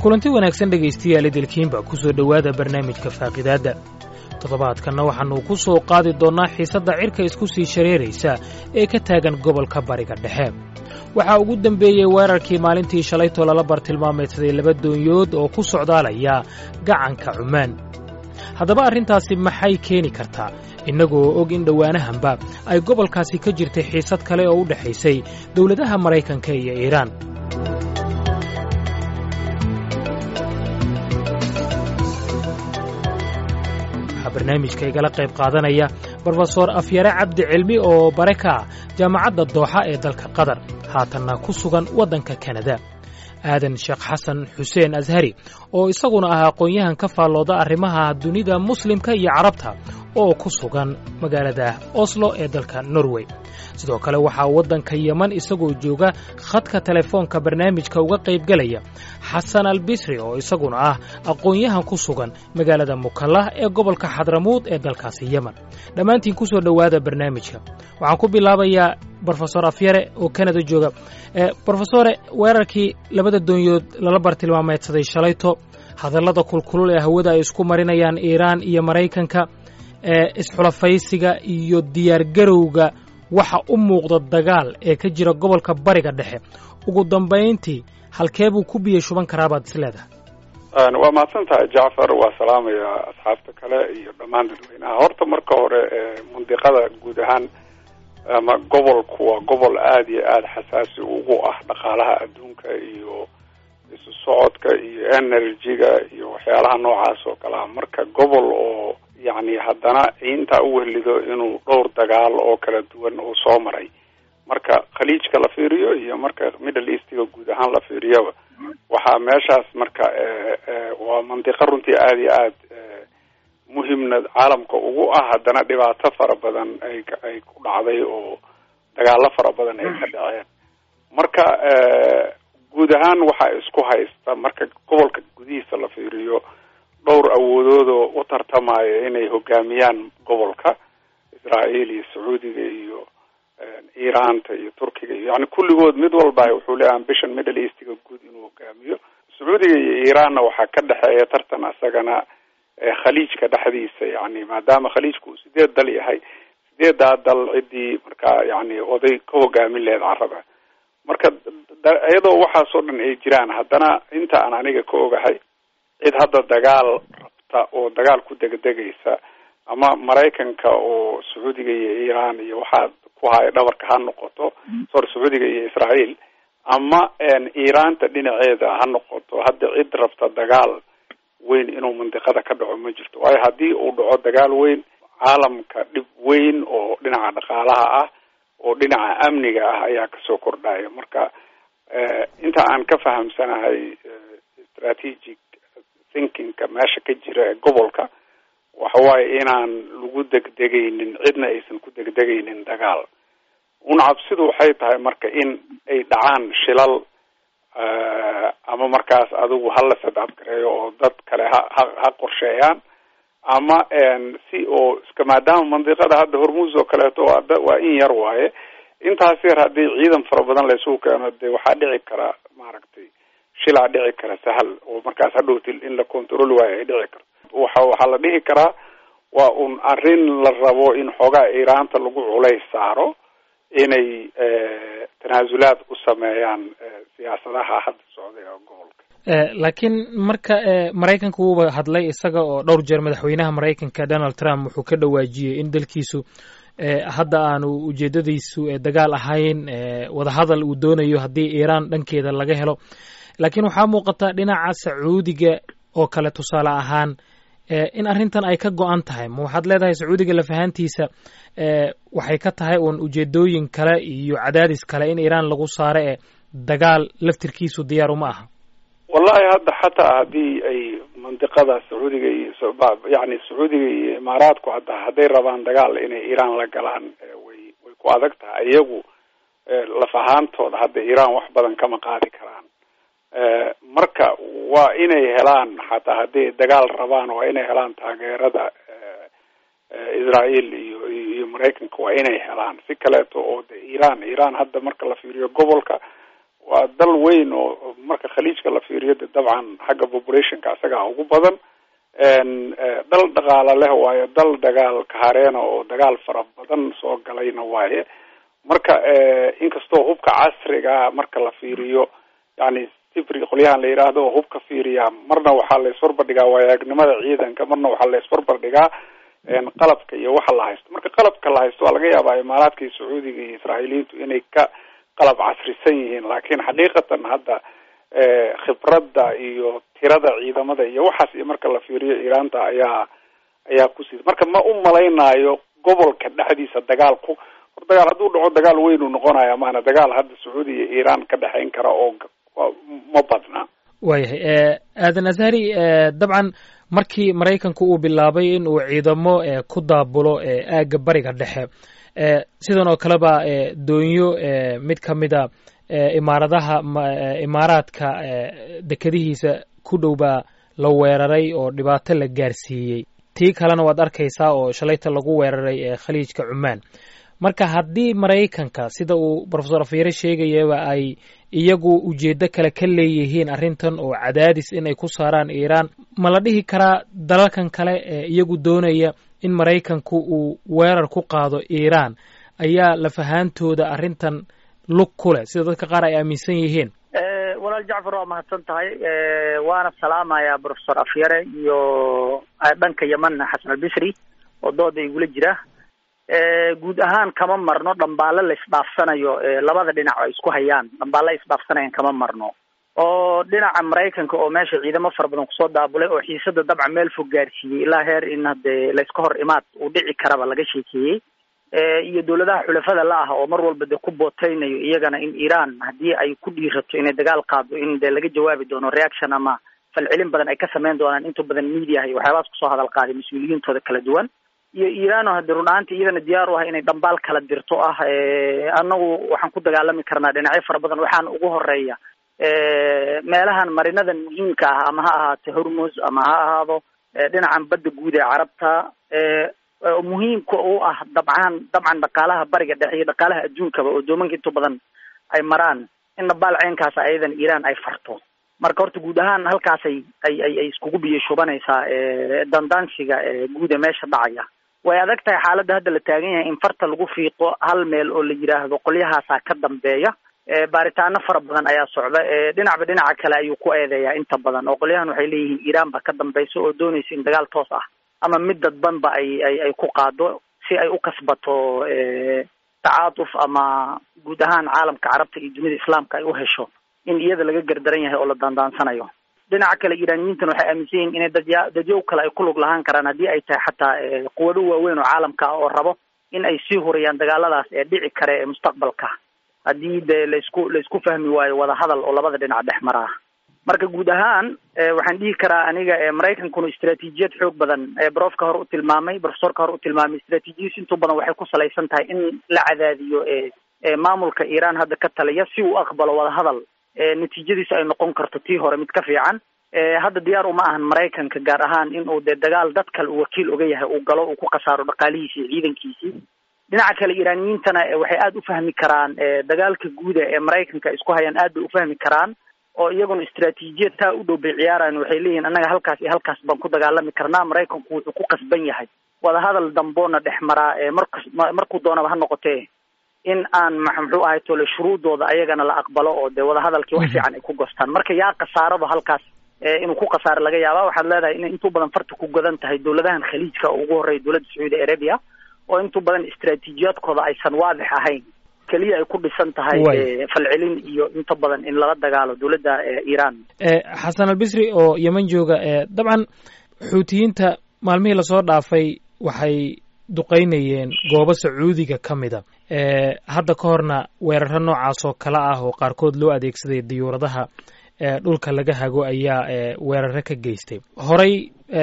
kulanti wanaagsan dhegaystayaal idilkiinba ku soo dhowaada barnaamijka faaqidaadda toddobaadkanna waxaannu ku soo qaadi doonnaa xiisadda cirka isku sii shareeraysa ee ka taagan gobolka bariga dhexe waxaa ugu dembeeyey weerarkii maalintii shalaytoo lala bartilmaameedsaday laba doonyood oo ku socdaalaya gacanka cumaan haddaba arrintaasi maxay keeni kartaa innagoo og in dhowaanahanba ay gobolkaasi ka jirtay xiisad kale oo u dhexaysay dowladaha maraykanka iyo iiraan waxaa barnaamijka igala qayb qaadanaya brofesor afyare cabdi cilmi oo bare ka ah jaamacadda dooxa ee dalka qatar haatanna ku sugan waddanka kanada aadan sheekh xasan xuseen ashari oo isaguna ah aqoon-yahan ka faallooda arrimaha dunida muslimka iyo carabta oo ku sugan magaalada oslo ee dalka norway sidoo kale waxaa waddanka yeman isagoo jooga khadka telefoonka barnaamijka uga qaybgelaya xasan albisri oo isaguna ah aqoon-yahan ku sugan magaalada mukallah ee gobolka xadramuud ee dalkaasi yeman dhammaantiin ku soo dhowaada barnaamijka waxaan ku bilaabayaa brofesor afyare oo kanada jooga brofesore weerarkii labada doonyood lala bartilmaameedsaday shalayto hadallada kulkulul ee hawada ay isku marinayaan iiraan iyo maraykanka ee isxulafaysiga iyo diyaargarowga waxa u muuqda dagaal ee ka jira gobolka bariga dhexe ugu dambayntii halkee buu ku biyo shuban karaa baad is leedahay waa mahadsan tahay jacfar waa salaamayaa asxaabta kale iyo dhammaan dadweynaha horta marka hore mandiqada guud ahaan ama gobolku waa gobol aada iyo aada xasaasi ugu ah dhaqaalaha adduunka iyo isu socodka iyo energy-ga iyo waxyaalaha noocaas oo kale ah marka gobol oo yacni haddana intaa u wehlido inuu dhowr dagaal oo kala duwan uu soo maray marka khaliijka la fiiriyo iyo marka middle eastiga guud ahaan la fiiriyaba waxaa meeshaas marka waa mandiqo runtii aada iyo aad muhimna caalamka ugu ah haddana dhibaato fara badan ay ay ku dhacday oo dagaalo fara badan ay ka dhaceen marka guud ahaan waxaa isku haysta marka gobolka gudihiisa la fiiriyo dhowr awoodoodoo u tartamaya inay hogaamiyaan gobolka israael iyo sacuudiga iyo iiraanta iyo turkiga iyo yani kulligood mid walba wuxuu leeyahay ambition middle eastiga guud inuu hogaamiyo sacuudiga iyo iiraanna waxaa ka dhexeeya tartan isagana khaliijka dhexdiisa yani maadaama khaliijku uu sideed dal yahay sideedaa dal ciddii markaa yani oday ka hogaamin laheyd carada marka iyadoo waxaasoo dhan ay jiraan haddana inta aan aniga ka ogahay cid hadda dagaal rabta oo dagaal ku degdegaysa ama maraykanka oo sacuudiga iyo iiraan iyo waxaa ku haya dhabarka ha noqoto sorry sacuudiga iyo israael ama iiraanta dhinaceeda ha noqoto hadda cid rabta dagaal weyn inuu mandiqada ka dhaco ma jirto waayo haddii uu dhaco dagaal weyn caalamka dhib weyn oo dhinaca dhaqaalaha ah oo dhinaca amniga ah ayaa kasoo kordhaya marka inta aan ka fahamsanahay strategic thinkingka meesha ka jira ee gobolka waxa waaye inaan lagu degdegaynin cidna aysan ku degdegaynin dagaal una cabsidu waxay tahay marka in ay dhacaan shilal ama markaas adigu hala sadabgareeyo oo dad kale ha ha ha qorsheeyaan ama si oo iska maadaama mandiqada hadda hormuus oo kaleeto waa waa in yar waaye intaas yar haddii ciidan fara badan laysugu keeno dee waxaa dhici kara maaragtay shilaa dhici kara sahal oo markaas hadhowti in la control waayo ay dhici karto waxa waxaa la dhihi karaa waa un arrin la rabo in xoogaa iiraanta lagu culays saaro inay tanaasulaad u sameeyaan siyaasadaha hadda socday oo gobolka laakiin marka maraykanka wuuba hadlay isaga oo dhowr jeer madaxweynaha maraykanka donald trump wuxuu ka dhawaajiyey in dalkiisu hadda aanu ujeedadiisu dagaal ahayn wadahadal uu doonayo haddii iiraan dhankeeda laga helo laakiin waxaa muuqata dhinaca sacuudiga oo kale tusaale ahaan in arrintan ay ka go-an tahay ma waxaad leedahay sacuudiga lafahaantiisa waxay ka tahay uun ujeedooyin kale iyo cadaadis kale in iiraan lagu saaro ee dagaal laftirkiisu diyaar uma aha wallahi hadda xataa haddii ay mandiqada sacuudiga iyo yani sacuudiga iyo imaaraadku hadda hadday rabaan dagaal inay iiraan la galaan way way ku adag tahay iyagu laf ahaantooda hadda iiraan wax badan kama qaadi karaan marka waa inay helaan xataa hadday dagaal rabaan waa inay helaan taageerada israel iyo iyo maraykanka waa inay helaan si kaleeto oo de iiraan iiraan hadda marka la fiiriyo gobolka waa dal weyn oo marka khaliijka la fiiriyo de dabcan xagga populationka isagaa ugu badan dal dhaqaala leh waayo dal dagaal kahareena oo dagaal fara badan soo galayna waaye marka inkastoo hubka casriga marka la fiiriyo yani sifri qolyahan la yidhaahdo oo hubka fiiriya marna waxaa la isbarbardhigaa waayagnimada ciidanka marna waxaa la isbarbardhigaa qalabka iyo waxa la haysto marka qalabka la haysto waa laga yaabaa imaaraadka iyo sacuudiga iyo israa'iiliyiintu inay ka qalab casrisan yihiin laakiin xaqiiqatan hadda khibradda iyo tirada ciidamada iyo waxaas iyo marka la fiiriyo iiraanta ayaa ayaa kusiida marka ma u malaynayo gobolka dhexdiisa dagaalku hor dagaal hadduu dhaco dagaal weyn uu noqonaya maana dagaal hadda sacuudi iyo iiraan ka dhexayn kara oo ma badna waayahay aadan azhari dabcan markii maraykanku uu bilaabay in uu ciidamo ku daabulo aagga bariga dhexe sidan oo kaleba doonyo mid ka mida imaaradaha imaaraadka dekadihiisa ku dhow baa la weeraray oo dhibaato la gaarsiiyey tii kalena waad arkaysaa oo shalayta lagu weeraray khaliijka cumaan marka haddii maraykanka sida uu rofesor afyare sheegayaba ay iyagu ujeeddo kale ka leeyihiin arrintan oo cadaadis in ay ku saaraan iiraan ma la dhihi karaa dalalkan kale ee iyagu doonaya in maraykanku uu weerar ku qaado iiraan ayaa lafahaantooda arrintan lug ku leh sida dadka qaar ay aaminsan yihiin walaal jacfar waa mahadsan tahay waana salaamayaa profesor afyare iyo dhanka yeman xasan albisri oo dooda igula jira guud ahaan kama marno dhambaalo la isdhaafsanayo labada dhinac ay isku hayaan dhambaalo isdhaafsanayaan kama marno oo dhinaca maraykanka oo meesha ciidamo fara badan kusoo daabulay oo xiisada dabcan meel fog gaarsiiyey ilaa heer in hadee layska hor imaad uu dhici karaba laga sheekeeyey iyo dawladaha xulafada la ah oo mar walba dee ku booteynayo iyagana in iiraan haddii ay ku dhiirato inay dagaal qaado in dee laga jawaabi doono reaction ama falcelin badan ay ka sameyn doonaan inta badan media iyo waxyaabahaas kusoo hadal qaaday mas-uuliyiintooda kala duwan iyo iiraano hadii run ahaanti iyadana diyaar u ah inay dhambaal kala dirto ah anagu waxaan ku dagaalami karnaa dhinacyo fara badan waxaana ugu horeeya meelahan marinadan muhiimka ah ama ha ahaato hormuz ama ha ahaado dhinacan badda guud ee carabta muhiimka u ah dabcan dabcan dhaqaalaha bariga dhexe iyo dhaqaalaha adduunkaba oo doomanka inta badan ay maraan in dhabaal ceenkaas ayadan iiraan ay farto marka horta guud ahaan halkaasay ay ay ay iskugu biyo shubanaysaa dandaansiga guud ee meesha dhacaya way adag tahay xaaladda hadda la taagan yahay in farta lagu fiiqo hal meel oo la yidhaahdo qolyahaasaa ka dambeeya baaritaano fara badan ayaa socda dhinacba dhinaca kale ayuu ku eedeeyaa inta badan oo qolyahan waxay leeyihiin iiraan ba ka dambaysa oo doonaysa in dagaal toos ah ama mid dadbanba ay ay ay ku qaado si ay u kasbato tacaatuf ama guud ahaan caalamka carabta iyo dunida islaamka ay u hesho in iyada laga gardaran yahay oo la daandaansanayo dhinaca kale iiraaniyiintan waxay aaminsan yihiin inay dadya dadyow kale ay ku lug lahaan karaan haddii ay tahay xataa quwado waaweyn oo caalamka ah oo rabo in ay sii hurayaan dagaaladaas ee dhici kare ee mustaqbalka haddii dee laisku laisku fahmi waayo wadahadal oo labada dhinac dhex maraa marka guud ahaan waxaan dhihi karaa aniga maraykankuna istraatiijiyad xoog badan brofka hore u tilmaamay profesorka hore u tilmaamay istraatiijiyadiis intuu badan waxay ku salaysan tahay in la cadaadiyo maamulka iiraan hadda ka taliya si uu aqbalo wadahadal natiijadiisu ay noqon karto tii hore mid ka fiican hadda diyaar uma ahan maraykanka gaar ahaan in uu dee dagaal dad kale uu wakiil oga yahay uu galo uu ku khasaaro dhaqaalihiisi iyo ciidankiisii dhinaca kale iiraaniyiintana waxay aada u fahmi karaan dagaalka guuda ee maraykanka ay isku hayaan aad bay u fahmi karaan oo iyaguna istraatiijiyad taa u dhow bay ciyaarayan waxay leeyihin annaga halkaas iyo halkaas baan ku dagaalami karnaa maraykanku wuxuu ku qasban yahay wadahadal damboona dhex maraa markas markuu doonaba ha noqotee in aan muxuu ahay tole shuruudooda ayagana la aqbalo oo dee wadahadalkii wax fiican ay ku gostaan marka yaa khasaarado halkaas inuu ku khasaaro laga yaaba waxaad leedahay inay intuu badan farta ku godan tahay dawladahan khaliijka oo ugu horreeya dowladda sacuudi arabia oo intuu badan istraatiijiyaadkooda aysan waadix ahayn keliya ay ku dhisan tahay falcelin iyo inta badan in lala dagaalo dowladda iiraan xasan albisri oo yeman jooga dabcan xuutiyiinta maalmihii lasoo dhaafay waxay duqaynayeen goobo sacuudiga ka mida hadda ka horna weeraro noocaas oo kale ah oo qaarkood loo adeegsaday diyuuradaha dhulka laga hago ayaa weeraro ka geystay horey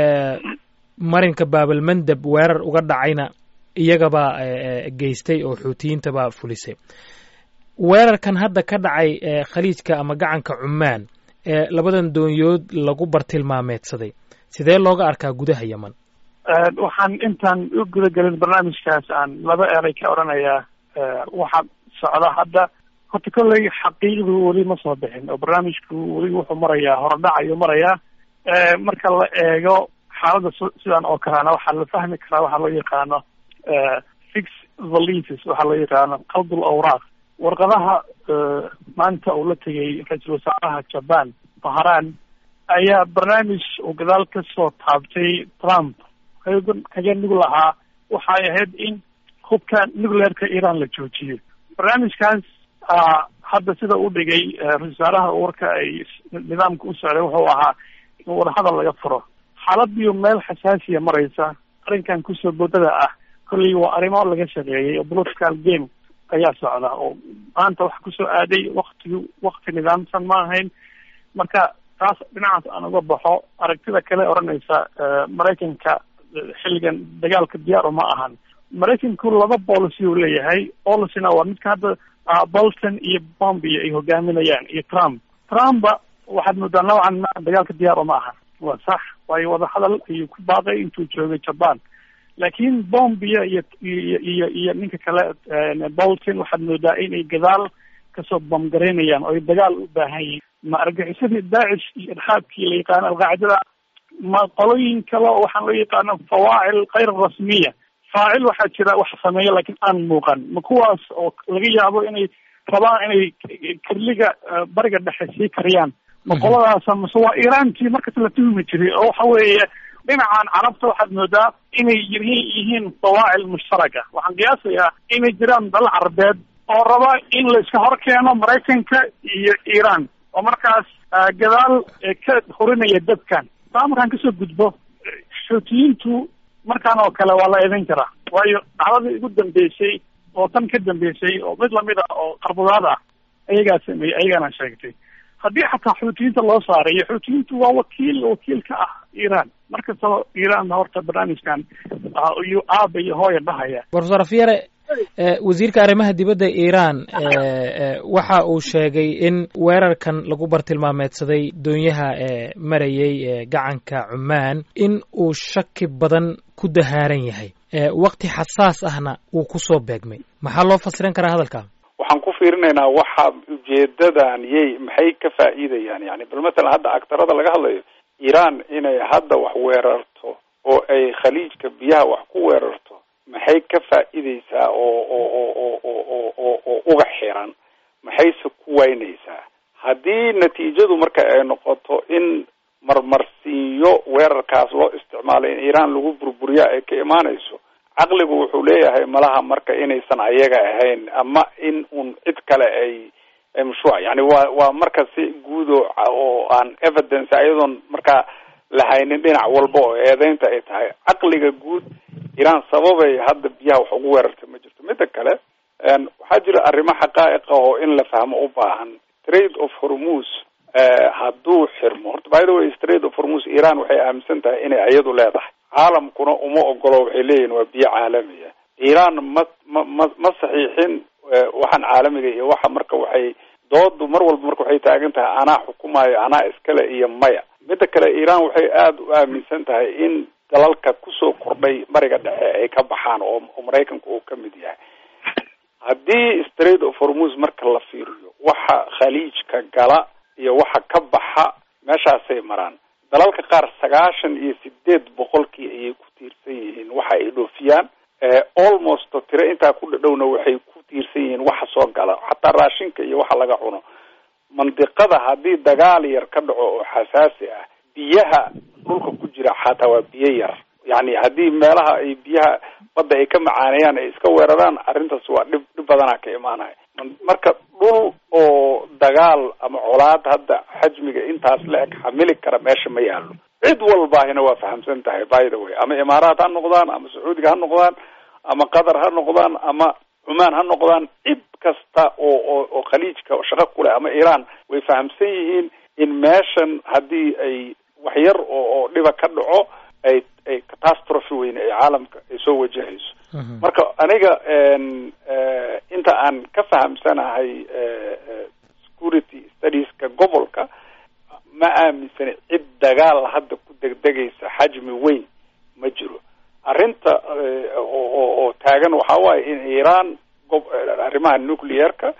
marinka baabalmandab weerar uga dhacayna iyagabaa geystay oo xuutiyiintabaa fulisay weerarkan hadda ka dhacay khaliijka ama gacanka cumaan ee labadan doonyood lagu bartilmaameedsaday sidee looga arkaa gudaha yeman waxaan intaan u guda gelin barnaamijkaas aan laba eray ka odhanayaa waxaa socda hadda horta kolley xaqiiqdu weli ma soo bixin oo barnaamijku weli wuxuu marayaa horodhac ayuu marayaa marka la eego xaaladda sidan oo kalena waxaa la fahmi karaa waxaa loo yaqaano fix valises waxaa loo yaqaano qaldul awraaq warqadaha maanta uu la tegay ra-iisul wasaaraha japan baharan ayaa barnaamij uu gadaal ka soo taabtay trump kaga nug lahaa waxay ahayd in hubka nuclearka iran la joojiyo barnaamijkaas hadda sida u dhigay ra-isul wasaaraha warka ay nidaamka u socday wuxuu ahaa in wadahadal laga furo xaaladiiyo meel xasaasiya maraysa arrinkan kusoo boodada ah kolley waa arrimo laga shaqeeyay oo political game ayaa socda oo maanta wax kusoo aaday waktigi wakti nidaamsan ma ahayn marka taas dhinacaas aan uga baxo aragtida kale odhanaysa maraykanka xilligan dagaalka diyaar uma ahan maraykanku laba policy uu leeyahay policina waa midka hadda bolton iyo bombio ay hogaaminayaan iyo trump trumpa waxaad moodaa noocan ma dagaalka diyaar uma ahan waa sax waayo wadahadal ayuu ku baaqay intuu joogay japan laakiin bombio iyo iyo iyo iyo ninka kale bolton waxaad moodaa inay gadaal kasoo boomgaraynayaan oo ay dagaal u baahan yihiin ma argaxisadii daacish iyo irxaabkii la yaqaano alqaacidada ma qolooyin kale oo waxaan loo yaqaano fawaacil kayr rasmiya faacil waxaa jira wax sameeya laakiin aan muuqan ma kuwaas oo laga yaabo inay rabaan inay kerliga bariga dhexe sii kariyaan ma qoladaasa mase waa iiraantii markas la tuhmi jiray oo waxa weeye dhinacan carabta waxaad moodaa inay yihiin yihiin fawaacil mushtaraka waxaan qiyaasayaa inay jiraan dal carabeed oo raba in la iska hor keeno maraykanka iyo iiraan oo markaas gadaal ka hurinaya dadkan taa markaan kasoo gudbo xuutiyiintu markaan oo kale waa la eedan karaa waayo dhacdadii ugu dambeysay oo tan ka dambeysay oo mid lamid ah oo qarbudaad ah ayagaa sameeyey ayagaana sheegtay haddii xataa xuutiyiinta loo saarayo xuutiyiintu waa wakiil wakiil ka ah iiraan markastaba iiraan horta barnaamijkan iyuu aaba iyo hooya dhahaya profesor afyare wasiirka arrimaha dibadda iiraan waxa uu sheegay in weerarkan lagu bartilmaameedsaday doonyaha ee marayay ee gacanka cumaan in uu shaki badan ku dahaaran yahay wakti xasaas ahna uu kusoo beegmay maxaa loo fasirin karaa hadalka waxaan ku fiirinaynaa waxa ujeedadan yay maxay ka faa'iidayaan yani bal matalan hadda agtarada laga hadlayo iiraan inay hadda wax weerarto oo ay khaliijka biyaha wax ku weerarto maxay ka faa'iideysaa oo oo oo oo oo oo oo oo uga xiran maxayse ku waynaysaa haddii natiijadu marka ay noqoto in marmarsiinyo weerarkaas loo isticmaalay in iiraan lagu burburiya ay ka imaanayso caqligu wuxuu leeyahay malaha marka inaysan ayaga ahayn ama in un cid kale ay ay mashruuc yani waa waa marka si guud oo oo aan evidence ayadoon markaa lahaynin dhinac walba oo eedeynta ay tahay caqliga guud iiraan sababay hadda biyaha wax ugu weerartay ma jirto midda kale waxaa jira arrimo xaqaa'iq ah oo in la fahmo u baahan trade of hormus hadduu xirmo horta by the way trade of hormus iiraan waxay aaminsan tahay inay ayadu leedahay caalamkuna uma ogolo waxay leeyihin waa biyo caalamiya iiraan ma ma ma ma saxiixin waxaan caalamiga iyo waxa marka waxay doodu mar walba marka waxay taagan tahay anaa xukumayo anaa iskale iyo maya midda kale iiraan waxay aada u aaminsan tahay in dalalka kusoo kordhay bariga dhexe ay ka baxaan oo oo maraykanka uu ka mid yahay haddii straight of hormus marka la fiiriyo waxa khaliijka gala iyo waxa ka baxa meeshaasay maraan dalalka qaar sagaashan iyo sideed boqolkii ayay ku tiirsan yihiin waxa ay dhoofiyaan almost tiro intaa ku dhadhowna waxay ku tiirsan yihiin waxa soo gala xataa raashinka iyo waxa laga cuno mandiqada haddii dagaal yar ka dhaco oo xasaasi ah biyaha dhulka ku jira xataa waa biyo yar yani haddii meelaha ay biyaha badda ay ka macaaneeyaan ay iska weeraraan arrintaas waa dhib dhib badanaa ka imaanaya marka dhul oo dagaal ama colaad hadda xajmiga intaas la eg xamili kara meesha ma yaalo cid walbaahina waa fahamsan tahay by the way ama imaaraat ha noqdaan ama sacuudiga ha noqdaan ama qatar ha noqdaan ama cumaan ha noqdaan cid kasta oo oo oo khaliijka shaqo kuleh ama iiraan way fahamsan yihiin in meeshan haddii ay wax yar oo oo dhiba ka dhaco ay ay catastrophe weyne ay caalamka ay soo wajahayso marka aniga inta aan ka fahamsanahay security studieska gobolka ma aaminsani cid dagaal hadda ku degdegaysa xajmi weyn ma jiro arrinta oo oo taagan waxaa waaye in iiraan gob arrimaha nuclearka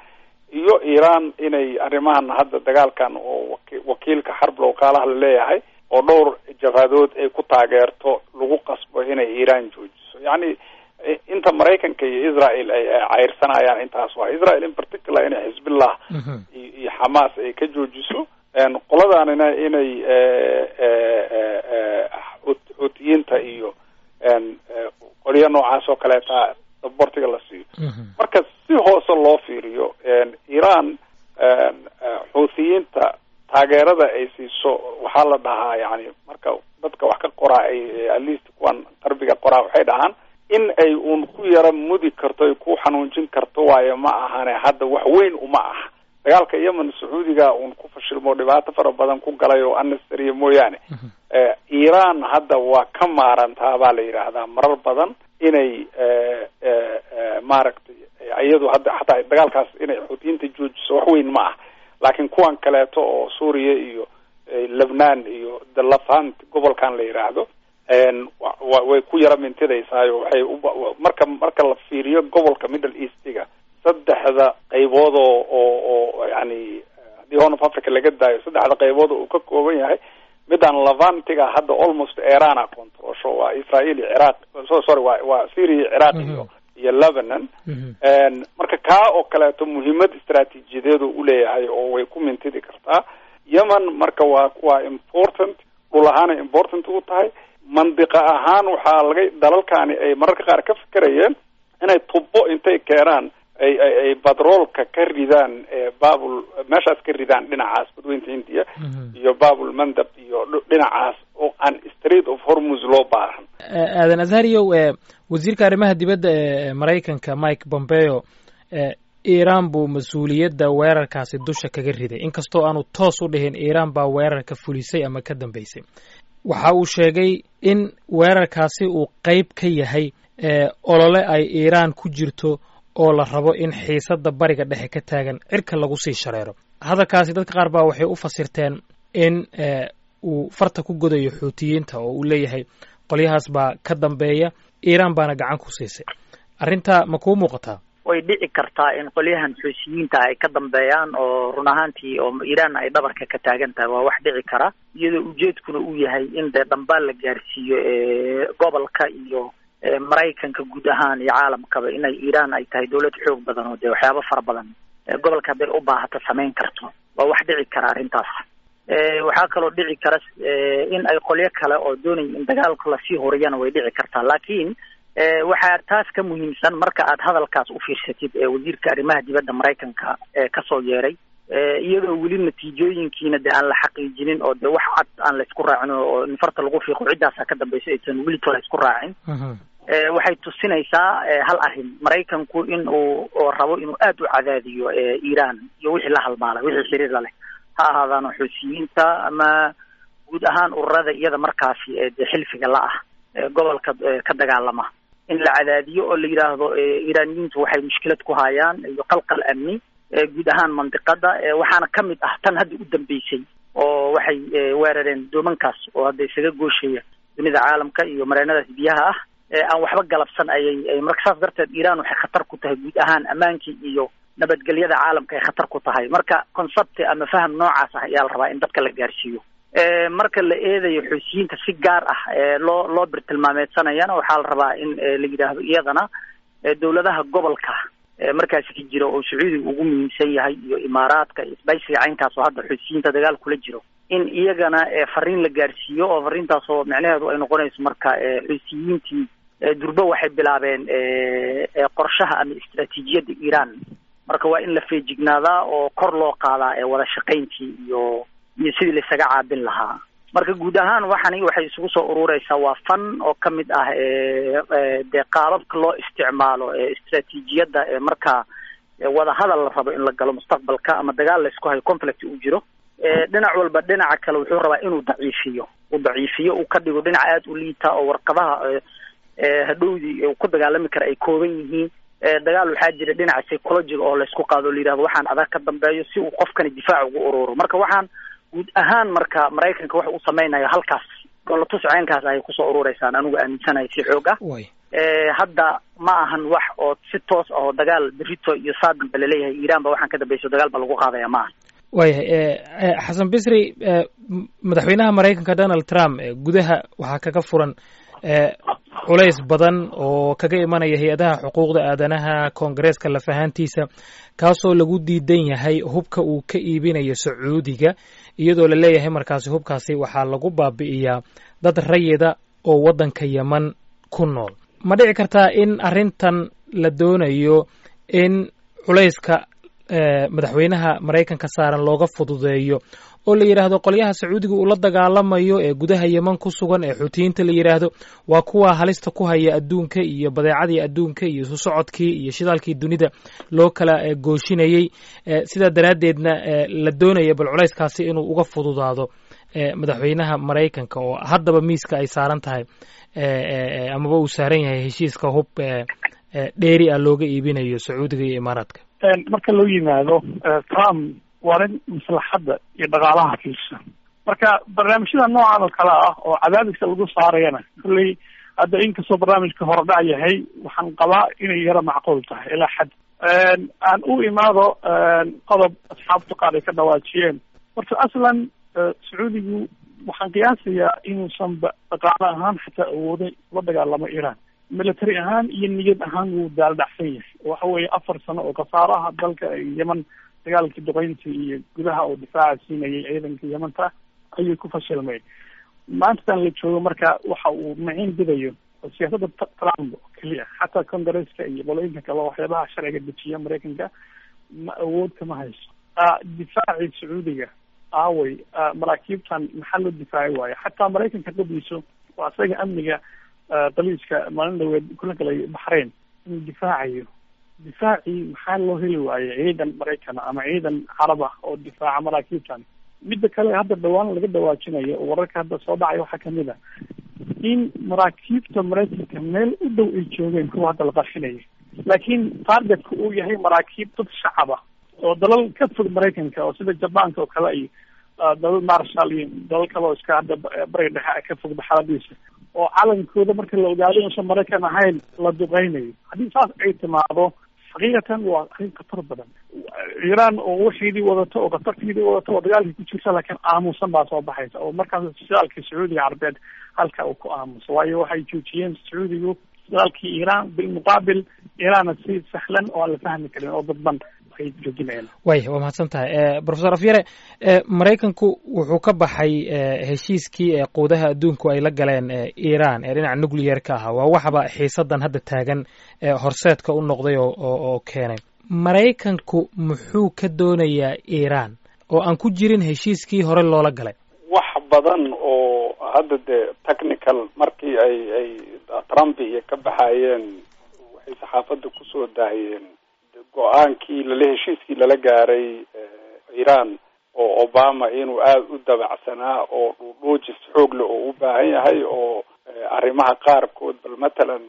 iyo iiraan inay arrimahan hadda dagaalkan oo waki- wakiilka xarb lowkaalaha la leeyahay oo dhowr jabhadood ay ku taageerto lagu qasbo inay iiraan joojiso yacni i- inta maraykanka iyo israel ay ay cayrsanayaan intaas waa israel in particular inay xisbillah Mhm. iyo iyo xamaas ay ka joojiso een qoladaanina inay eh, eh, eh, eh, xut- xuutiyiinta iyo een eh, qolyo noocaas oo kaleeta sabortiga la siiyo Mhm. marka si hoose loo fiiriyo een iiraan een eh, xuutiyiinta taageerada ay siiso waxaa la dhahaa yani marka dadka wax ka qoraa ay eh, at least kuwan qarbiga qoraa waxay dhahaan in ay uun ku yara mudi karto ay ku xanuunjin karto waayo ma ahane hadda wax weyn uma aha dagaalka yemen sacuudiga uun ku fashilmo dhibaato fara badan ku galay oo annastariya mooyaane Mhm. eh, iiraan hadda waa ka maarantaa baa la yidhaahdaa marar badan inay eh, eh, eh, maaragtay eh, iyadu hadda xataa dagaalkaas inay xuutiyiinta joojiso wax weyn ma ah laakiin kuwan kaleeto oo suuriya iyo eh, lebnaan iyo the lafant gobolkan la yidhaahdo een wa- wa- way ku yara mintidaysaayo waxay uba- wa- marka marka la fiiriyo gobolka middle eastiga saddexda qaybood oo oo oo yani haddii horn of africa laga daayo saddexda qaybood oo uu ka kooban yahay midaan levantiga hadda almost iran a controlsho waa israel iyo ciraaq so sorry waa waa syria iyo ciraaq iyo iyo lebanon Mhm. een marka kaa oo kaleeto muhiimad istaraatiijiyadeed uu uleeyahay oo way ku mintidi kartaa yemen marka waa waa important dhul ahaanay important u tahay mandiqa ahaan waxaa laga dalalkani ay mararka qaar ka fikerayeen inay tubo intay keenaan ay ay ay batroolka ka ridaan ee babul meeshaas ka ridaan dhinacaas badweynta hindiya Mhm. iyo babul mandab iyo dh- dhinacaas oo aan street of hormuz loo baahan Eh, aadan azhariyow eh, wasiirka arrimaha dibadda ee maraykanka mike pompeo eh, iiraan buu mas-uuliyadda weerarkaasi dusha kaga riday inkastoo aanu toos u dhihin iiraan baa weerarka fulisay ama ka dambeysay waxa uu sheegay in weerarkaasi uu qayb ka yahay eh, olole ay iiraan ku jirto oo la rabo in xiisadda bariga dhexe ka taagan cirka lagu sii shareero hadalkaasi dadka qaar baa waxay u fasirteen in eh, uu farta ku godayo xuutiyiinta oo uu leeyahay qolyahaas baa ka dambeeya iiraan baana gacan ku siisay arrintaa ma kuu muuqataa way dhici kartaa in qolyahan xuusiyiinta ay ka dambeeyaan oo run ahaantii oo iiraan ay dhabarka ka taagan tahay waa wax dhici kara iyadoo ujeedkuna uu yahay in dee dhambaal la gaarsiiyo ee gobolka iyo ee maraykanka guud ahaan iyo caalamkaba inay iiraan ay tahay dawlad xoog badan oo dee waxyaabo fara badan ee gobolka hadday u baahato samayn karto waa wax dhici kara arrintaas e waxaa kaloo dhici kara in ay qolyo kale oo doonaya in dagaalka lasii horiyana way dhici kartaa laakiin waxaa taas ka muhiimsan marka aad hadalkaas u fiirsatid ee wasiirka arrimaha dibadda maraykanka ee kasoo yeeray iyadoo weli natiijooyinkiina de aan la xaqiijinin oo de wax cad aan laysku raacin oo in farta lagu fiiqo ciddaasa ka dambaysa aysan welito la isku raacin waxay tusinaysaa hal arrin maraykanku in uu oo rabo inuu aada u cadaadiyo iiraan iyo wixii la halmaalay wixii xiriir la leh ha ahaadaano xuusiyiinta ama guud ahaan ururada iyada markaasi de xilfiga la ah gobolka ka dagaalama in la cadaadiyo oo la yidhaahdo iiraaniyiintu waxay mushkilad ku hayaan iyo qalqal amni guud ahaan mandiqada waxaana ka mid ah tan hadda u dambeysay oo waxay weerareen doomankaas oo hadda isaga gooshaya dunida caalamka iyo mareenadaas biyaha ah aan waxba galabsan ayay marka saas darteed iiraan waxay khatar ku tahay guud ahaan ammaankii iyo nabadgelyada caalamka ay khatar ku tahay marka concept ama faham noocaas ah ayaa la rabaa in dadka la gaarsiiyo marka la eedayo xuusiyiinta si gaar ah loo loo birtilmaameedsanayana waxaa la rabaa in la yidhaahdo iyadana dawladaha gobolka markaasi ka jira oo sacuudiga ugu muhiimsan yahay iyo imaaraadka iyo isbaysiga caynkaas oo hadda xuusiyiinta dagaal kula jiro in iyagana fariin la gaarsiiyo oo fariintaas oo micnaheedu ay noqonayso marka xuusiyiintii durbe waxay bilaabeen qorshaha ama istraatiijiyadda iiraan marka waa in la feejignaadaa oo kor loo qaadaa wada shaqayntii iyo iyo sidii laisaga caabin lahaa marka guud ahaan waxani waxay isugu soo urureysaa waa fan oo ka mid ah dee qaababka loo isticmaalo istraatiijiyadda ee markaa wada hadal la rabo in la galo mustaqbalka ama dagaal laysku hayo conflict uu jiro dhinac walba dhinaca kale wuxuu rabaa inuu daciifiyo uu daciifiyo uu ka dhigo dhinac aada u liita oo warqadaha hadhowdii uu ku dagaalami kara ay kooban yihiin dagaal waxaa jira dhinaca psychologiga oo laysku qaado o la yidhahdo waxaan adag ka dambeeyo si uu qofkani difaac ugu ururo marka waxaan guud ahaan marka maraykanka waxa uu samaynayo halkaas dhoolatus ceenkaas ayay kusoo urureysaan anigu aaminsanahay si xoog ah way hadda ma ahan wax oo si toos ah oo dagaal berito iyo saadan ba laleeyahay iiraan ba waxaan ka dambayso dagaal ba lagu qaadaya ma ahan waayahay xasan bisri madaxweynaha maraykanka donald trump gudaha waxaa kaga furan culays badan oo kaga imanaya hay-adaha xuquuqda aadanaha koongareeska lafahaantiisa kaasoo lagu diidan yahay hubka uu ka iibinayo sacuudiga iyadoo la leeyahay markaasi hubkaasi waxaa lagu baabi'iyaa dad rayida oo waddanka yeman ku nool ma dhici kartaa in arrintan la doonayo in culayska madaxweynaha maraykanka saaran looga fududeeyo oo la yidhaahdo qolyaha sacuudiga uu la dagaalamayo ee gudaha yeman ku sugan ee xuutiyiinta la yidhaahdo waa kuwa halista ku haya adduunka iyo badeecadii adduunka iyo isu socodkii iyo shidaalkii dunida loo kala gooshinayey sidaa daraaddeedna la doonaya bal culayskaasi inuu uga fududaado madaxweynaha maraykanka oo haddaba miiska ay saaran tahay amaba uu saaran yahay heshiiska hub dheeri ah looga iibinayo sacuudiga iyo imaaraadka marka loo yimaado trump waa nin maslaxadda iyo dhaqaalaha fiirsa marka barnaamijyada noocan oo kale ah oo cadaadiska lagu saarayana kolley hadda inkastoo barnaamijka horedhac yahay waxaan qabaa inay yaro macquul tahay ilaa xad aan u imaado qodob asxaabta qaar ay ka dhawaajiyeen horta aslan sacuudigu waxaan qiyaasayaa inuusan ba dhaqaale ahaan xataa awooday la dagaalamo iran military ahaan iyo niyad ahaan wuu daaldhacsan yahay waxa weeye afar sano oo khasaaraha dalka yeman dagaalkii duqeynta iyo gudaha oo difaaca siinayay ciidanka yemanta ayuu ku fashilmay maantadan la joogo marka waxa uu maciin bidayo oo siyaasadda trump oo keliya xataa congresska iyo qolooyinka kale waxyaabaha sharciga dejiya maraykanka ma awood kama hayso difaacii sacuudiga aaway maraakiibtan maxaa loo difaaci waayo xataa maraykanka qadiiso waa isaga amniga daliiska maalin dhaweed kula galay baxrain inuu difaacayo difaacii maxaa loo heli waayo ciidan maraykana ama ciidan carab ah oo difaaca maraakiibtan midda kale hadda dhawaan laga dhawaajinayo oo wararka hadda soo dhacay waxaa kamid a in maraakiibta maraykanka meel u dhow ay joogeen kuwa hadda la qarxinaya laakiin targetka uu yahay maraakiib dad shacab ah oo dalal ka fog maraykanka oo sida jabaanka oo kale iyo dalal marshal iyo dalal kale oo iska hadda bariga dhexe ka fog baxaladiisa oo calankooda marka la ogaado inuusan maraykan ahayn la duqeynayo haddii saas ay timaado xaqiiqatan waa arrin khatar badan iiraan oo waxiidii wadato oo khatartiidii wadato oo dagaalkii ku jirta laakiin aamusan baa soo baxaysa oo markaas shidaalkii sacuudiga carabeed halka uu ku aamuso waayo waxay joojiyeen sacuudigu shidaalkii iiraan bilmuqaabil iiraanna si sahlan oo aan la fahmi karin oo dadban ay joojinayaan waya waa mahadsan tahay profesor afyare maraykanku wuxuu ka baxay heshiiskii ee quudaha adduunku ay la galeen iiraan ee dhinaca nucleyer-ka ahaa waa waxba xiisadan hadda taagan horseedka u noqday oo oo keenay maraykanku muxuu ka doonayaa iiraan oo aan ku jirin heshiiskii hore loola galay wax badan oo hadda dee technical markii ay ay trump iyo ka baxayeen waxay saxaafadda kusoo daahiyeen go-aankii lala heshiiskii lala gaaray iiraan oo obama inuu aada u dabacsanaa oo dhuudhuujis xoogle oo u baahan yahay oo arrimaha qaarkood bal matalan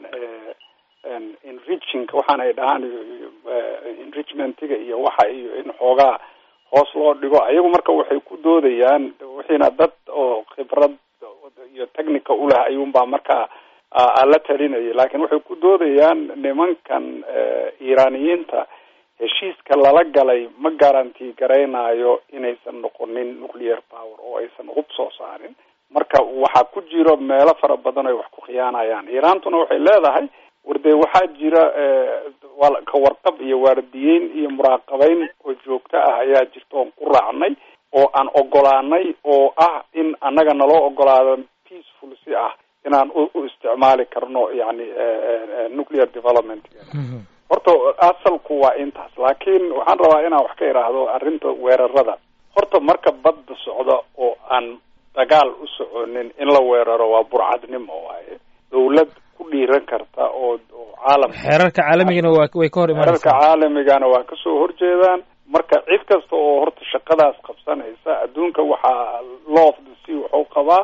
enriching waxaan ay dhahaan enrichmentiga iyo waxa iyo in xoogaa hoos loo dhigo ayagu marka waxay ku doodayaan wixiina dad oo khibrad iyo technica ulah ayuunbaa markaa la talinayay laakiin waxay ku doodayaan nimankan iiraaniyiinta heshiiska lala galay ma garanti garaynayo inaysan noqonin nuclear power oo aysan hub soo saarin marka waxaa ku jiro meelo fara badan ay wax ku khiyaanayaan iiraantuna waxay leedahay wardee waxaa jira ka warqab iyo waardiyeyn iyo muraaqabeyn oo joogto ah ayaa jirta oon ku raacnay oo aan ogolaanay oo ah in annaga naloo ogolaado peaceful si ah inaan u isticmaali karno yani nuclear development horta asalku waa intaas laakiin waxaan rabaa inaan wax ka idhaahdo arrinta weerarada horta marka badda socda oo aan dagaal u soconin in la weeraro waa burcadnimo waaye dawlad ku dhiiran karta oo oo caalam xeerarka caalamigana waa way ka hor xeerarka imanaysaa caalamigana waa kasoo horjeedaan marka cid kasta oo horta shaqadaas qabsanaysa adduunka waxaa law of the sea wuxuu qabaa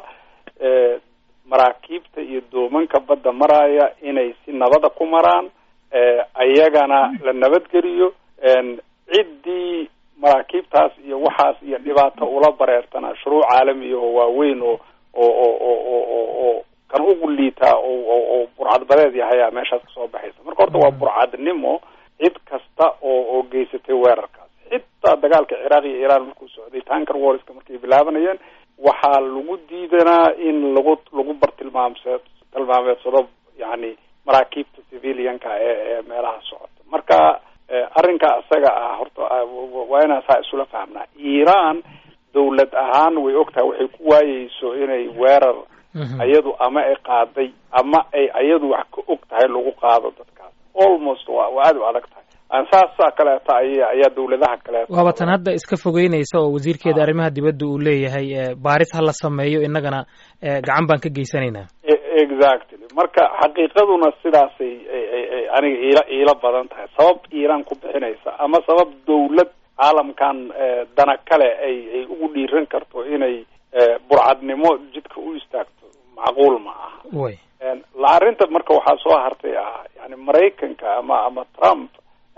maraakiibta iyo doomanka badda maraya inay si nabada ku maraan ayagana la nabadgeliyo ciddii maraakiibtaas iyo waxaas iyo dhibaato ula bareertana shuruuc caalamiya oo waaweyn oo oo oo oo oo oo kan ugu liitaa oo oo burcadbadeed yahayaa meeshaas kasoo baxaysa marka horta waa burcadnimo cid kasta oo oo geysatay weerarkaas xitaa dagaalka ciraaq iyo iiraan markuu socday tanker warska markay bilaabanayeen waxaa lagu diidanaa in lagu lagu bartilmaamse tilmaameedsado yani maraakiibta civilianka ee ee meelaha socota marka arrinka isaga ah horta waa inaan saa isula fahmnaa iiraan dawlad ahaan way ogtahay waxay ku waayeyso inay weerar ayadu ama ay qaaday ama ay ayadu wax ka og tahay lagu qaado dadkaas almost waa waa aada u adag tahay saasaa kaleeta ay ayaa dawladaha kaleeta waaba tan hadda iska fogeynaysa oo wasiirkeeda arrimaha dibadda uu leeyahay baaris ha la sameeyo innagana gacan baan ka geysanaynaa exactly marka xaqiiqaduna sidaasay aniga iila iila badan tahay sabab iiraan ku bixinaysa ama sabab dawlad caalamkan dana kale ay ay ugu dhiiran karto inay burcadnimo jidka u istaagto macquul ma aha way la arrinta marka waxaa soo hartay ah yani maraykanka ama ama trump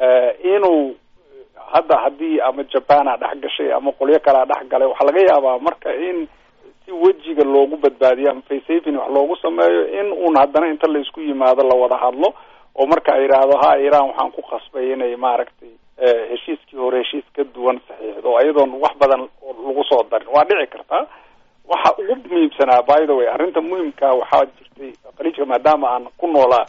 inuu hadda haddii ama japan a dhex gashay ama qolyo kalea dhex galay waxaa laga yaabaa marka in si wejiga loogu badbaadiyo ama faysafin wax loogu sameeyo in uun haddana inta laisku yimaado la wada hadlo oo marka ay yidhaahdo ha iiraan waxaan ku qasbay inay maaragtay heshiiskii hore heshiis ka duwan saxiixdo iyadoon wax badan lagu soo darin waa dhici kartaa waxa ugu muhiimsanaa by the way arrinta muhimkaa waxaa jirtay khaliijka maadaama aan ku noolaa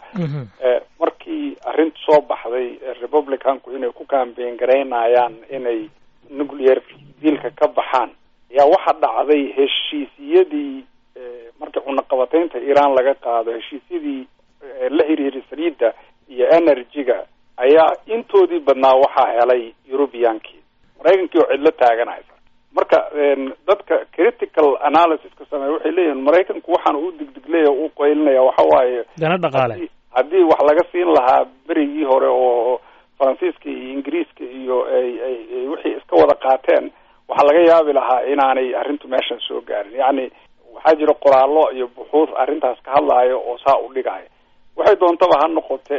markii arrinta soo baxday republicanku inay ku campaign garaynayaan inay nuclear dealka ka baxaan ayaa waxa dhacday heshiisyadii markii cunaqabataynta iiraan laga qaado heshiisyadii la xiriiray saliidda iyo energy-ga ayaa intoodii badnaa waxaa helay europeankii maraykankii oo cidlo taaganaysa marka dadka critical analysiska sameeya waxay leeyihin maraykanku waxaan u digdigleya u qaylinaya waxa waaye dana dhaqaale haddii wax laga siin lahaa berigii hore oo faransiiska iyo ingiriiska iyo ay ay wixii iska wada qaateen waxaa laga yaabi lahaa inaanay arrintu meeshan soo gaarin yacni waxaa jira qoraallo iyo buxuud arrintaas ka hadlaayo oo saa u dhigaayo waxay doontaba ha noqote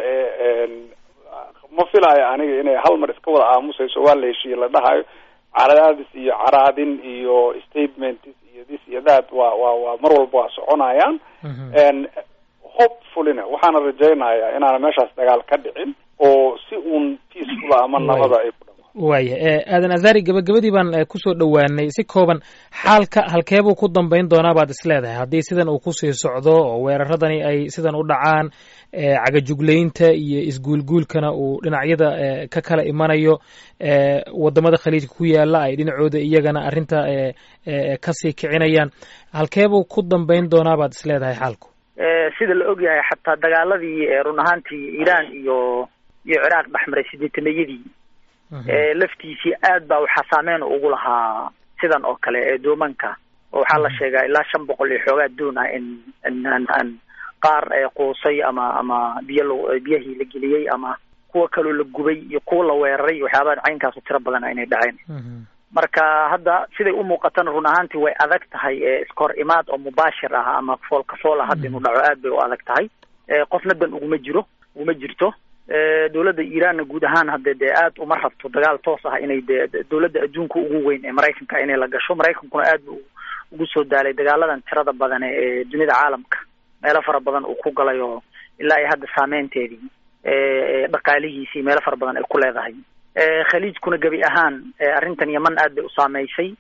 ma filaayo aniga inay hal mar iska wada aamusayso waa la heshiiye la dhahayo caraadis iyo caraadin iyo statement iyo this iyo that waa waa waa mar walba waa soconayaan hopefullyna waxaana rajaynayaa inaana meeshaas dagaal ka dhicin oo si uun peaceful ama nabada ay ku dhama waaya aadan azari gabagabadii baan kusoo dhowaanay si kooban xaalka halkeebuu ku dambayn doonaa baad is leedahay haddii sidan uu kusii socdo oo weeraradani ay sidan u dhacaan cagajuglaynta iyo isguulguulkana uu dhinacyada ka kala imanayo wadamada khaliijka ku yaala ay dhinacooda iyagana arrinta kasii kicinayaan halkeebuu ku dambayn doonaa baad is leedahay xaalku sida la og yahay xataa dagaaladii run ahaantii iiraan iyo iyo ciraaq dhexmaray sideetamayadii laftiisii aad baa waxaa saameyn ugu lahaa sidan oo kale ee doomanka oo waxaa la sheegaa ilaa shan boqol iyo xoogaa doon ah in in qaar quusay ama ama biyo l biyahii la geliyey ama kuwa kaloo la gubay iyo kuwa la weeraray waxyaabaha caynkaasu tiro badana inay dhaceen marka hadda siday u muuqatana run ahaantii way adag tahay iska hor imaad oo mubaashir ah ama foolka fool ah hadda inuu dhaco aad bay u adag tahay qofna dan uguma jiro uguma jirto dawladda iiraanna guud ahaan hadde dee aad uma rabto dagaal toos ah inay dee dawladda adduunka ugu weyn ee maraykanka inay la gasho maraykankuna aad bu ugu soo daalay dagaaladan tirada badan ee dunida caalamka meelo fara badan uu ku galay oo ilaa iyo hadda saameynteedii dhaqaalihiisii meelo fara badan ay ku leedahay khaliijkuna gebi ahaan arrintan yaman aad bay u saameysay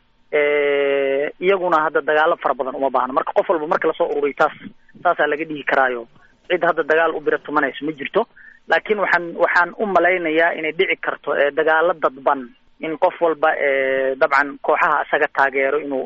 iyaguna hadda dagaalo fara badan uma baahno marka qof walba marka lasoo ururiy taas taasaa laga dhihi karaayo cid hadda dagaal u bira tumanayso ma jirto laakiin waxaan waxaan u malaynayaa inay dhici karto dagaalo dadban in qof walba dabcan kooxaha isaga taageero inuu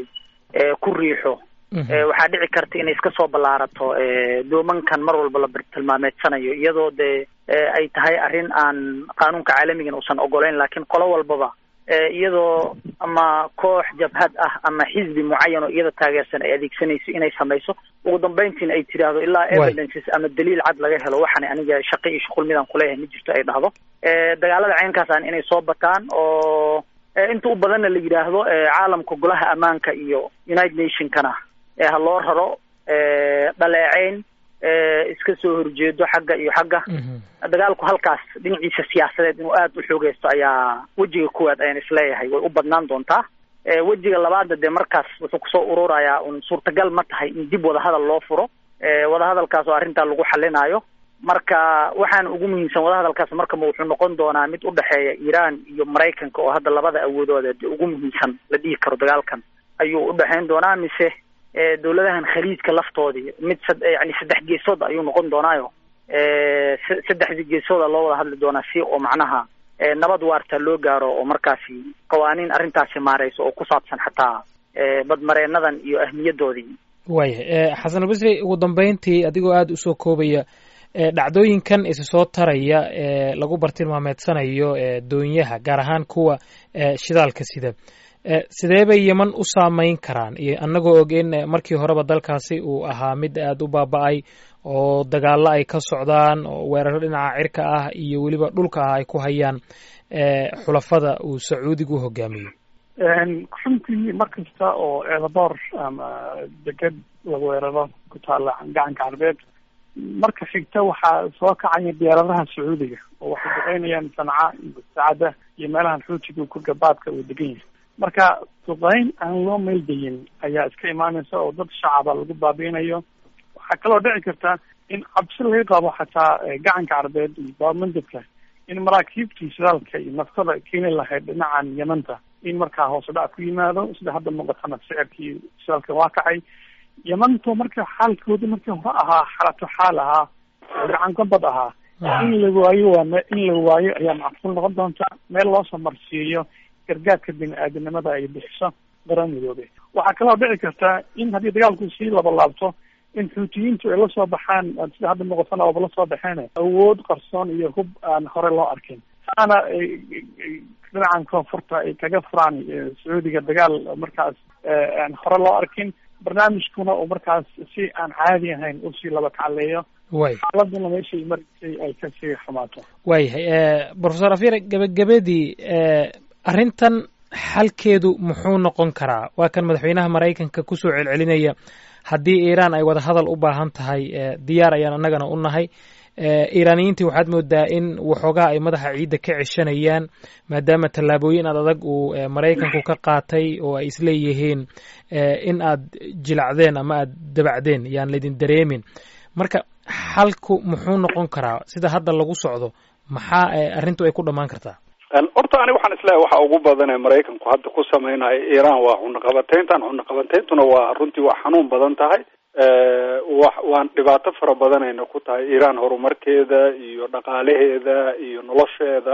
ku riixo waxaa dhici karta inay iska soo ballaarato doomankan mar walba la tilmaameedsanayo iyadoo dee ay tahay arrin aan qaanuunka caalamigan uusan ogoleyn laakiin qolo walbaba iyadoo ama koox jabhad ah ama xisbi mucayan oo iyada taageersan ay adeegsanayso inay samayso ugu dambeyntiina ay tiraahdo ilaa evidences ama daliil cad laga helo waxaana aniga shaqo iyo shuqul midaan kuleeyahay ma jirto ay dhahdo dagaalada caynkaasaan inay soo bataan oo inta u badanna la yidhaahdo caalamka golaha ammaanka iyo united nationkana ha loo raro dhaleeceyn iska soo horjeedo xagga iyo xagga dagaalku halkaas dhinaciisa siyaasadeed inuu aada u xoogeysto ayaa wejiga koowaad ayaan isleeyahay way u badnaan doontaa wejiga labaadna dee markaas wuxuu kusoo ururayaa un suurtagal ma tahay in dib wada hadal loo furo wadahadalkaas oo arrintaa lagu xalinaayo marka waxaan ugu muhiimsan wadahadalkaas marka ma wuxuu noqon doonaa mid udhexeeya iiraan iyo maraykanka oo hadda labada awoodooda ugu muhiimsan la dhihi karo dagaalkan ayuu udhexeyn doonaa mise dawladahan khaliijka laftoodii mid sad yani saddex geesood ayuu noqon doonaayo saddexdii geesooda loo wada hadli doonaa si oo macnaha nabad waarta loo gaaro oo markaasi qawaaniin arrintaasi maareyso oo ku saabsan xataa badmareenadan iyo ahmiyadoodii waaya xasan albasri ugu dambeyntii adigoo aada usoo koobaya dhacdooyinkan isa soo taraya ee lagu bartilmaameedsanayo doonyaha gaar ahaan kuwa shidaalka sida sidee bay yeman u saameyn karaan iyo annagoo og in markii horeba dalkaasi uu ahaa mid aada u baaba-ay oo dagaalo ay ka socdaan oo weeraro dhinaca cirka ah iyo weliba dhulka ah ay ku hayaan xulafada uu sacuudigu hogaamiyo runtii mar kasta oo eedaboor ama deged la weeraro ku taala gacanka carbeed marka xigta waxaa soo kacaya diyaaradaha sacuudiga oo waxay duqeynayaan sanca iyo saacada iyo meelahan xuutiga ku gabaadka uu degan yahay marka duqeyn aan loo meeldayin ayaa iska imaanaysa oo dad shacaba lagu baabiinayo waxaa kaloo dhici karta in cabsi laga qabo xataa gacanka carbeed iyo baabmandabka in maraakiibtii shidaalka iyo naftada keeni lahayd dhinacan yamanta in markaa hoos dhac ku yimaado sida hadda muuqatana sicirkii shidaalka waa kacay yamanto marka xaalkoodi markii hore ahaa xalato xaal ahaa oo gacan gabad ahaa in la waayo waa me in la waayo ayaa macquul noqon doonta meel loosoo marsiiyo gargaarka bini-aadanimada ay bixiso qaran midoobe waxaa kaloo dhici karta in haddii dagaalku sii labalaabto in xuutiyiintu ay lasoo baxaan sida hadda muuqatana ooba lasoo baxeen awood qarsoon iyo hub aan hore loo arkin saana dhinacan koonfurta ay kaga furaan sacuudiga dagaal markaas aan hore loo arkin barnaamijkuna uu markaas si aan caadi ahayn usii laba kacaleeyo way xaaladuna meeshay marisay ay kasii xumaato waayahay professor afyare gebagabadii arrintan xalkeedu muxuu noqon karaa waa kan madaxweynaha maraykanka kusoo celcelinaya haddii iiraan ay wada hadal u baahan tahay diyaar ayaan annagana u nahay iiraaniyiintii waxaad moodaa in waxoogaa ay madaxa ciidda ka ceshanayaan maadaama tallaabooyin aad adag uu maraykanku ka qaatay oo ay isleeyihiin in aad jilacdeen ama aad dabacdeen yaan laydin dareemin marka xalku muxuu noqon karaa sida hadda lagu socdo maxaa arrintu ay ku dhammaan kartaa horta ani waxaan isleeyahay waxa ugu badan ee maraykanku hadda ku samaynayo iiraan waa cunaqabateyntan cunaqabateyntuna waa runtii waa xanuun badan tahay wa waan dhibaato fara badanayna ku tahay iiraan horumarkeeda iyo dhaqaalaheeda iyo nolosheeda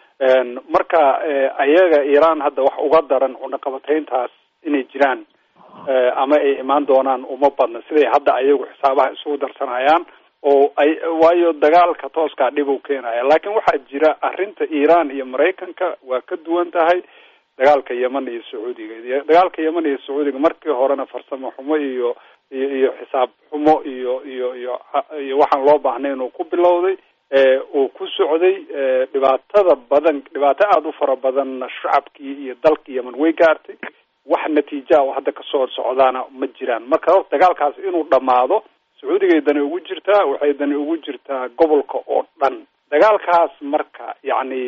marka ayaga iiraan hadda wax uga daran cunaqabateyntaas inay jiraan ama ay imaan doonaan uma badna siday hadda ayagu xisaabaha isugu darsanayaan oo ay waayo dagaalka tooskaa dhib u keenaya laakiin waxaa jira arrinta iiraan iyo maraykanka waa ka duwan tahay dagaalka yeman iyo sacuudiga dagaalka yeman iyo sacuudiga markii horena farsamo xumo iyo iyo iyo xisaab xumo iyo iyo iyo iyo waxaan loo baahnay inuu ku bilowday uu ku socday dhibaatada badan dhibaato aada u fara badanna shacabkii iyo dalkii yeman way gaartay wax natiija oo hadda kasoo socdaana ma jiraan marka horta dagaalkaas inuu dhamaado sacuudigay dani ugu jirtaa waxay dani ugu jirtaa gobolka oo dhan dagaalkaas marka yacni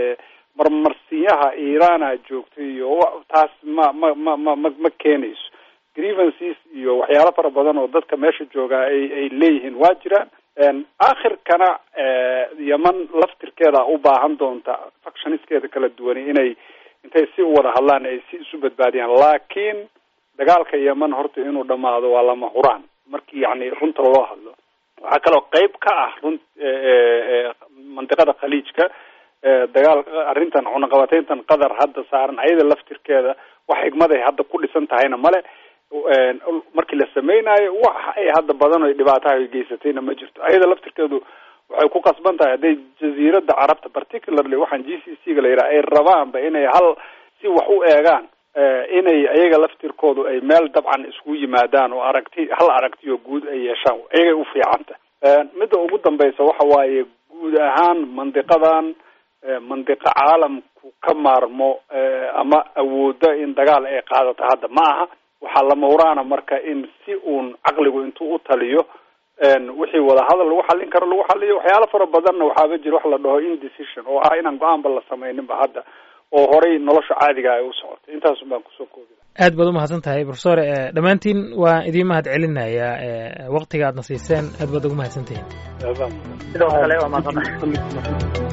marmarsiyaha iiraana joogtay iyo taas ma ma ma ma ma ma keenayso grievances iyo waxyaalo fara badan oo dadka meesha joogaa ay ay leeyihiin waa jiraan aakhirkana yeman laftirkeeda u baahan doonta factioniskeeda kala duwani inay intay si u wada hadlaan ay si isu badbaadiyaan laakiin dagaalka yeman horta inuu dhamaado waa lama huraan markii yani runta loo hadlo waxaa kaloo qeyb ka ah run mandiqada khaliijka dagaal arrintan cunaqabateyntan qatar hadda saaran ayada laftirkeeda wax xigmaday hadda ku dhisan tahayna male markii la sameynayo wax ay hadda badan o dhibaataha ay geysatayna ma jirto ayada laftirkeedu waxay ku qasban tahay hadday jaziirada carabta particularly waxaan g c c ga la yidhaha ay rabaanba inay hal si wax u eegaan inay ayaga laftirkoodu ay meel dabcan isku yimaadaan oo aragti hal aragti oo guud ay yeeshaan ayagay u fiicanta midda ugu dambaysa waxa waaye guud ahaan mandiqadan mandiqo caalamku ka maarmo ama awooda in dagaal ay qaadato hadda ma aha waxaa lama huraana marka in si uun caqligu intuu u taliyo wixii wadahadal lagu xallin karo lagu xaliyo waxyaalo fara badanna waxaaba jira wax la dhaho indecision oo ah inaan go-aanba la samayninba hadda oo horay nolosha caadiga ay u socotay intaasun baan kusoo koobi aad baad umahadsan tahay profesor dhammaantiin waan idiin mahad celinayaa waktiga aadna siiseen aad baad ugu mahadsantihiin sidoo kale waa mahadsantahay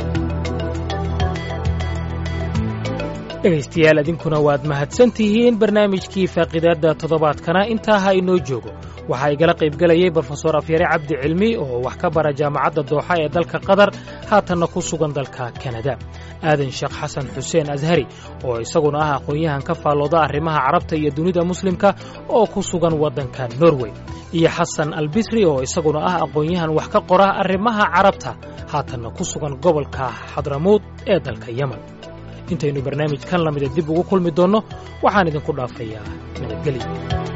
dhegaystayaal idinkuna waad mahadsan tihiin barnaamijkii faaqidaadda toddobaadkana intaa ha inoo joogo waxaa igala qaybgelayay brofesor afyare cabdi cilmi oo wax ka bara jaamacadda dooxa ee dalka qatar haatanna ku sugan dalka kanada aadan sheekh xasan xuseen ashari oo isaguna ah aqoon-yahan ka faallooda arrimaha carabta iyo dunida muslimka oo ku sugan waddanka norway iyo xasan albisri oo isaguna ah aqoon-yahan wax ka qora arrimaha carabta haatanna ku sugan gobolka xadramuud ee dalka yemen intaynu barnaamijkan lamida dib ugu kulmi doonno waxaan idinku dhaafayaa nabadgelyo